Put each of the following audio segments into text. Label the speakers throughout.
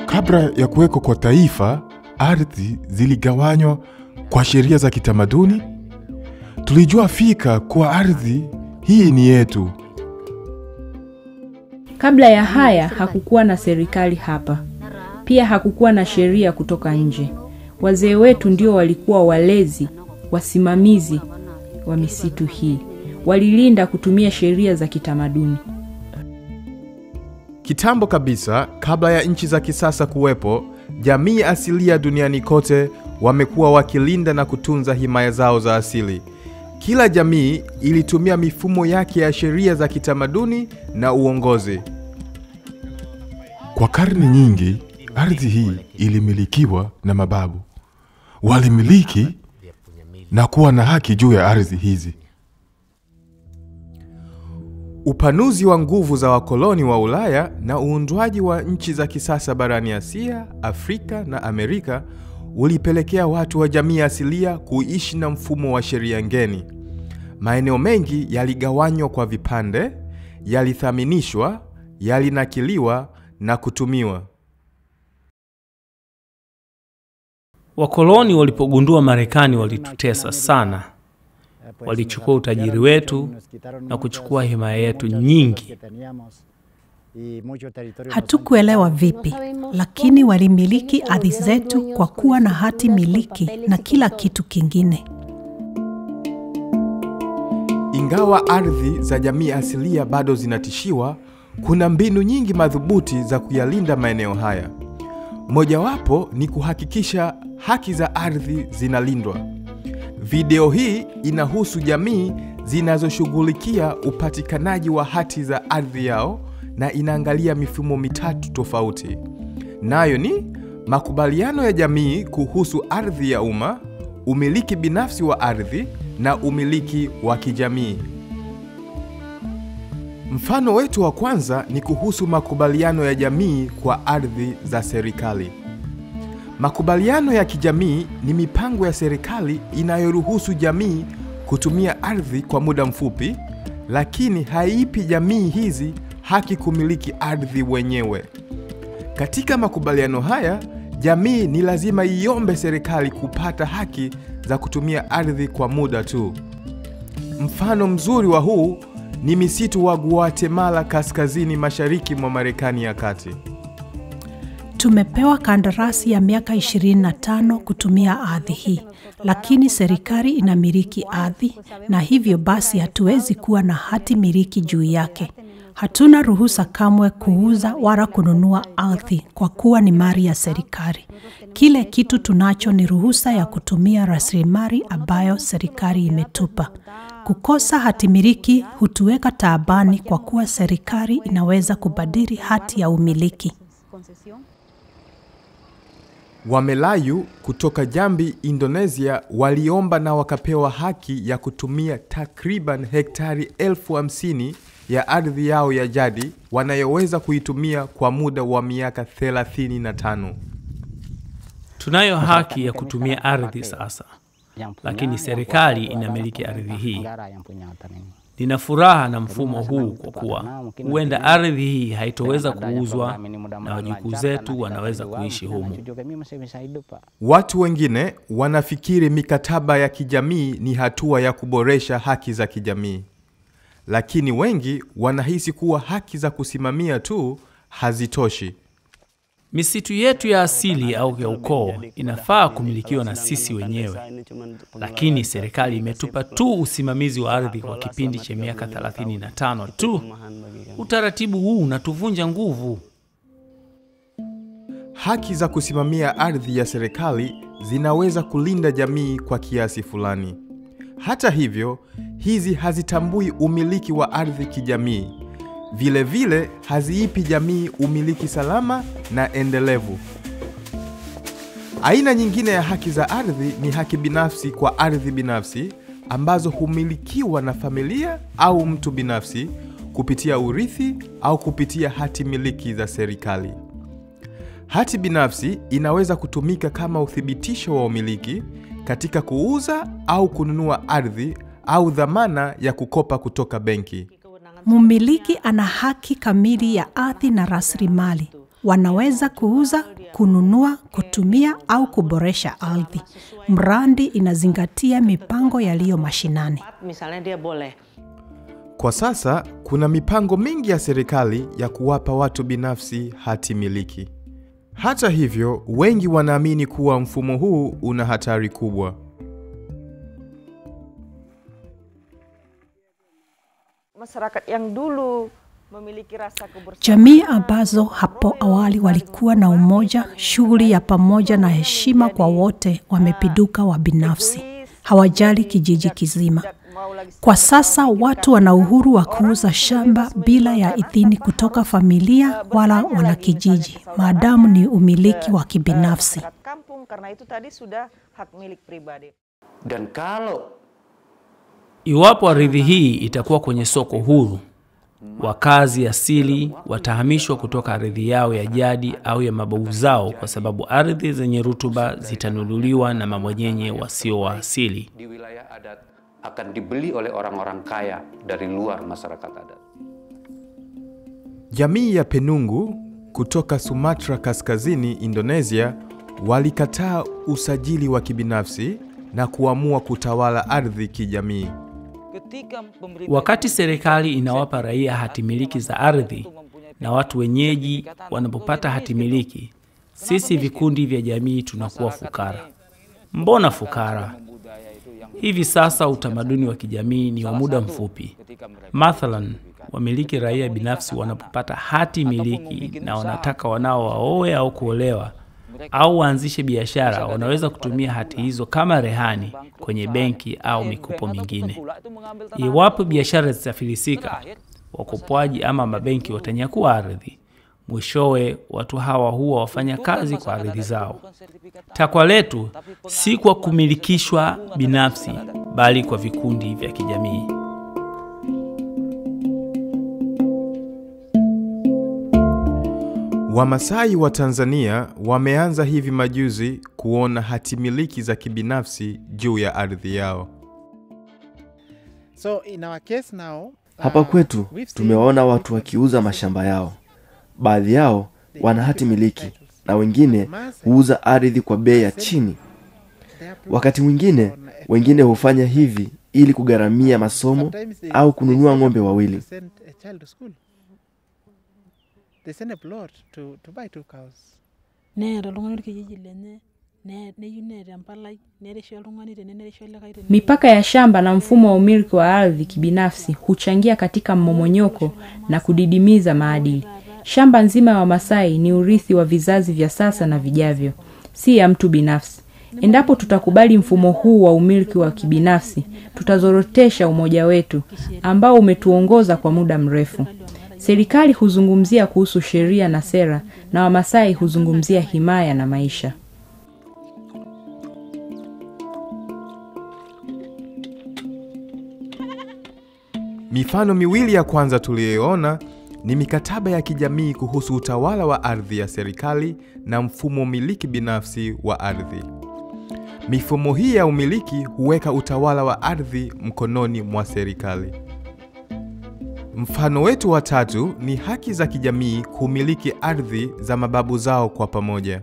Speaker 1: Kabla ya kuwekwa kwa taifa, ardhi ziligawanywa kwa sheria za kitamaduni. Tulijua fika kuwa ardhi hii ni yetu.
Speaker 2: Kabla ya haya hakukuwa na serikali hapa. Pia hakukuwa na sheria kutoka nje. Wazee wetu ndio walikuwa walezi, wasimamizi wa misitu hii. Walilinda kutumia sheria za kitamaduni.
Speaker 3: Kitambo kabisa, kabla ya nchi za kisasa kuwepo, jamii asilia duniani kote wamekuwa wakilinda na kutunza himaya zao za asili. Kila jamii ilitumia mifumo yake ya sheria za kitamaduni na uongozi.
Speaker 1: Kwa karne nyingi, ardhi hii ilimilikiwa na mababu. Walimiliki na kuwa na haki juu ya ardhi hizi.
Speaker 3: Upanuzi wa nguvu za wakoloni wa Ulaya na uundwaji wa nchi za kisasa barani Asia, Afrika na Amerika ulipelekea watu wa jamii asilia kuishi na mfumo wa sheria ngeni. Maeneo mengi yaligawanywa kwa vipande, yalithaminishwa, yalinakiliwa na kutumiwa.
Speaker 4: Wakoloni walipogundua Marekani walitutesa sana. Walichukua utajiri wetu na kuchukua himaya yetu nyingi.
Speaker 5: Hatukuelewa vipi, lakini walimiliki ardhi zetu kwa kuwa na hati miliki na kila kitu kingine.
Speaker 3: Ingawa ardhi za jamii asilia bado zinatishiwa, kuna mbinu nyingi madhubuti za kuyalinda maeneo haya. Mojawapo ni kuhakikisha haki za ardhi zinalindwa. Video hii inahusu jamii zinazoshughulikia upatikanaji wa hati za ardhi yao na inaangalia mifumo mitatu tofauti. Nayo ni makubaliano ya jamii kuhusu ardhi ya umma, umiliki binafsi wa ardhi na umiliki wa kijamii. Mfano wetu wa kwanza ni kuhusu makubaliano ya jamii kwa ardhi za serikali. Makubaliano ya kijamii ni mipango ya serikali inayoruhusu jamii kutumia ardhi kwa muda mfupi, lakini haipi jamii hizi haki kumiliki ardhi wenyewe. Katika makubaliano haya, jamii ni lazima iombe serikali kupata haki za kutumia ardhi kwa muda tu. Mfano mzuri wa huu ni misitu wa Guatemala kaskazini mashariki mwa Marekani ya kati.
Speaker 5: Tumepewa kandarasi ya miaka 25 kutumia ardhi hii, lakini serikali inamiliki ardhi na hivyo basi hatuwezi kuwa na hati miliki juu yake. Hatuna ruhusa kamwe kuuza wala kununua ardhi kwa kuwa ni mali ya serikali. Kile kitu tunacho ni ruhusa ya kutumia rasilimali ambayo serikali imetupa. Kukosa hati miliki hutuweka taabani kwa kuwa serikali inaweza kubadili hati ya umiliki.
Speaker 3: Wamelayu kutoka Jambi, Indonesia waliomba na wakapewa haki ya kutumia takriban hektari elfu hamsini ya ardhi yao ya jadi wanayoweza kuitumia kwa muda wa miaka 35.
Speaker 4: Tunayo haki ya kutumia ardhi sasa, lakini serikali inamiliki ardhi hii. Nina furaha na mfumo huu kwa kuwa huenda ardhi hii haitoweza kuuzwa na wajukuu zetu wanaweza kuishi humu.
Speaker 3: Watu wengine wanafikiri mikataba ya kijamii ni hatua ya kuboresha haki za kijamii, lakini wengi wanahisi kuwa haki za kusimamia tu hazitoshi.
Speaker 4: Misitu yetu ya asili au ya ukoo inafaa kumilikiwa na sisi wenyewe, lakini serikali imetupa tu usimamizi wa ardhi kwa kipindi cha miaka 35 tu. Utaratibu huu unatuvunja nguvu.
Speaker 3: Haki za kusimamia ardhi ya serikali zinaweza kulinda jamii kwa kiasi fulani. Hata hivyo, hizi hazitambui umiliki wa ardhi kijamii. Vile vile haziipi jamii umiliki salama na endelevu. Aina nyingine ya haki za ardhi ni haki binafsi kwa ardhi binafsi ambazo humilikiwa na familia au mtu binafsi kupitia urithi au kupitia hati miliki za serikali. Hati binafsi inaweza kutumika kama uthibitisho wa umiliki katika kuuza au kununua ardhi au dhamana ya kukopa kutoka benki.
Speaker 5: Mumiliki ana haki kamili ya ardhi na rasilimali. Wanaweza kuuza, kununua, kutumia au kuboresha ardhi. Mradi inazingatia mipango yaliyo mashinani.
Speaker 6: misalnya dia boleh
Speaker 3: Kwa sasa kuna mipango mingi ya serikali ya kuwapa watu binafsi hati miliki. Hata hivyo, wengi wanaamini kuwa mfumo huu una hatari kubwa.
Speaker 6: masyarakat yang dulu memiliki rasa kebersamaan
Speaker 5: Jamii ambazo hapo awali walikuwa na umoja, shughuli ya pamoja na heshima kwa wote wamepiduka wa binafsi, hawajali kijiji kizima.
Speaker 6: mau lagi
Speaker 5: Kwa sasa watu wana uhuru wa kuuza shamba bila ya idhini kutoka familia wala wanakijiji, maadamu ni umiliki wa kibinafsi.
Speaker 6: masyarakat kampung karena itu tadi sudah hak milik pribadi
Speaker 7: Dan kalau
Speaker 4: Iwapo ardhi hii itakuwa kwenye soko huru, wakazi asili watahamishwa kutoka ardhi yao ya jadi au ya mababu zao, kwa sababu ardhi zenye rutuba zitanunuliwa na mabwanyenye wasio wa asili.
Speaker 7: di wilayah adat akan dibeli oleh orang-orang kaya dari luar masyarakat adat.
Speaker 3: Jamii ya Penungu kutoka Sumatra Kaskazini, Indonesia, walikataa usajili wa kibinafsi na kuamua kutawala ardhi kijamii.
Speaker 6: ketika pemerintah
Speaker 4: Wakati serikali inawapa raia hati miliki za ardhi na watu wenyeji wanapopata hati miliki, sisi vikundi vya jamii tunakuwa fukara. Mbona fukara? Hivi sasa utamaduni wa kijamii ni wa muda mfupi. Mathalan, wamiliki raia binafsi wanapopata hati miliki na wanataka wanao waoe au kuolewa au waanzishe biashara, wanaweza kutumia hati hizo kama rehani kwenye benki au mikopo mingine. Iwapo biashara zitafilisika, wakopwaji ama mabenki watanyakua ardhi. Mwishowe watu hawa huwa wafanya kazi kwa ardhi zao. Takwa letu si kwa kumilikishwa binafsi, bali kwa vikundi vya kijamii.
Speaker 3: Wamasai wa Tanzania wameanza hivi majuzi kuona hati miliki za kibinafsi juu ya ardhi yao.
Speaker 8: So in our case now,
Speaker 9: Hapa
Speaker 8: uh,
Speaker 9: kwetu
Speaker 8: we've seen
Speaker 9: tumewaona watu
Speaker 8: people
Speaker 9: wakiuza mashamba yao. Baadhi yao wana hati miliki na wengine huuza ardhi kwa bei ya chini.
Speaker 8: their plot
Speaker 9: Wakati mwingine
Speaker 8: on a-
Speaker 9: wengine hufanya hivi ili kugharamia masomo
Speaker 8: Sometimes they-
Speaker 9: au
Speaker 8: they
Speaker 9: kununua
Speaker 8: send a
Speaker 9: ng'ombe
Speaker 8: plot
Speaker 9: wawili.
Speaker 8: to send a child to school. They send a plot to, to buy two cows.
Speaker 10: neeta oltung'ani orkijiji lenye ne- neyieu neeta empalai nerisho oltung'ani tene nerisho likae tene
Speaker 2: Mipaka ya shamba na mfumo wa umiliki wa ardhi kibinafsi huchangia katika mmomonyoko na kudidimiza maadili. Shamba nzima ya Wamasai ni urithi wa vizazi vya sasa na vijavyo, si ya mtu binafsi. Endapo tutakubali mfumo huu wa umiliki wa kibinafsi, tutazorotesha umoja wetu ambao umetuongoza kwa muda mrefu. Serikali huzungumzia kuhusu sheria na sera, na Wamasai huzungumzia himaya na maisha.
Speaker 3: Mifano miwili ya kwanza tuliyoona ni mikataba ya kijamii kuhusu utawala wa ardhi ya serikali na mfumo miliki binafsi wa ardhi. Mifumo hii ya umiliki huweka utawala wa ardhi mkononi mwa serikali. Mfano wetu wa tatu ni haki za kijamii kumiliki ardhi za mababu zao kwa pamoja.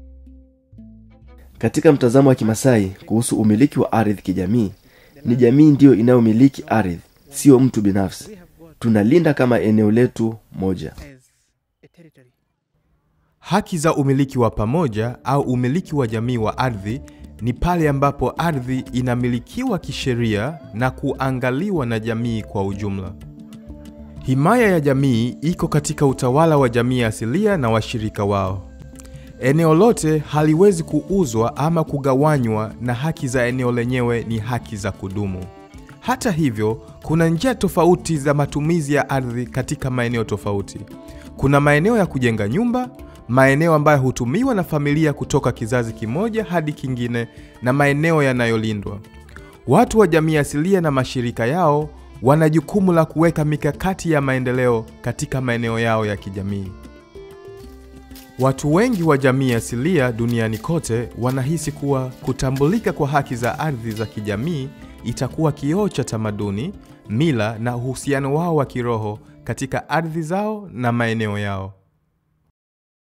Speaker 9: Katika mtazamo wa Kimasai kuhusu umiliki wa ardhi kijamii, ni jamii ndiyo inayomiliki ardhi, sio mtu binafsi. Tunalinda kama eneo letu moja.
Speaker 8: as a territory.
Speaker 3: Haki za umiliki wa pamoja au umiliki wa jamii wa ardhi ni pale ambapo ardhi inamilikiwa kisheria na kuangaliwa na jamii kwa ujumla. Himaya ya jamii iko katika utawala wa jamii asilia na washirika wao. Eneo lote haliwezi kuuzwa ama kugawanywa na haki za eneo lenyewe ni haki za kudumu. Hata hivyo, kuna njia tofauti za matumizi ya ardhi katika maeneo tofauti. Kuna maeneo ya kujenga nyumba, maeneo ambayo hutumiwa na familia kutoka kizazi kimoja hadi kingine, na maeneo yanayolindwa. Watu wa jamii asilia na mashirika yao wana jukumu la kuweka mikakati ya maendeleo katika maeneo yao ya kijamii. Watu wengi wa jamii asilia duniani kote wanahisi kuwa kutambulika kwa haki za ardhi za kijamii itakuwa kioo cha tamaduni, mila na uhusiano wao wa kiroho katika ardhi zao na maeneo yao.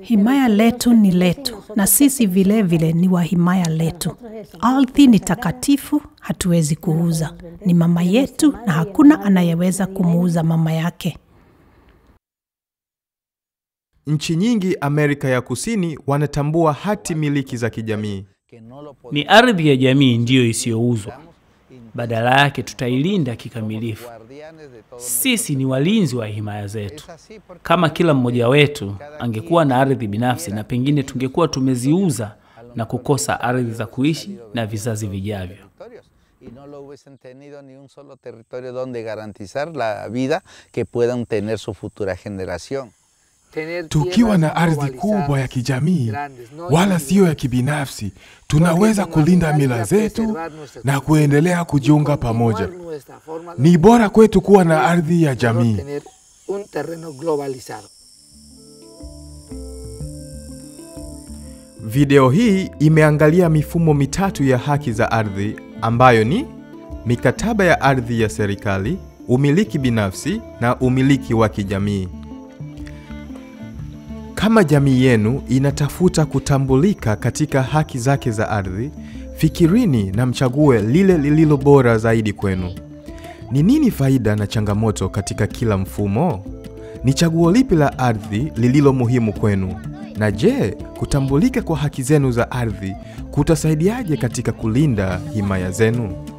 Speaker 5: Himaya letu ni letu na sisi vilevile vile ni wa himaya letu. Ardhi ni takatifu, hatuwezi kuuza. Ni mama yetu na hakuna anayeweza kumuuza mama yake.
Speaker 3: Nchi nyingi Amerika ya Kusini wanatambua hati miliki za kijamii.
Speaker 4: Ni ardhi ya jamii ndiyo isiyouzwa. Badala yake tutailinda kikamilifu. Sisi ni walinzi wa himaya zetu. Kama kila mmoja wetu angekuwa na ardhi binafsi, na pengine tungekuwa tumeziuza na kukosa ardhi za kuishi na vizazi vijavyo.
Speaker 11: y no lo hubiesen tenido ni un solo territorio donde garantizar la vida que puedan tener su futura generación.
Speaker 1: Tukiwa na ardhi kubwa ya kijamii wala siyo ya kibinafsi, tunaweza kulinda mila zetu na kuendelea kujiunga pamoja. Ni bora kwetu kuwa na ardhi ya jamii.
Speaker 12: un terreno globalizado.
Speaker 3: Video hii imeangalia mifumo mitatu ya haki za ardhi ambayo ni mikataba ya ardhi ya serikali, umiliki binafsi na umiliki wa kijamii. Kama jamii yenu inatafuta kutambulika katika haki zake za ardhi, fikirini na mchague lile lililo bora zaidi kwenu. Ni nini faida na changamoto katika kila mfumo? Ni chaguo lipi la ardhi lililo muhimu kwenu? Na je, kutambulika kwa haki zenu za ardhi kutasaidiaje katika kulinda himaya zenu?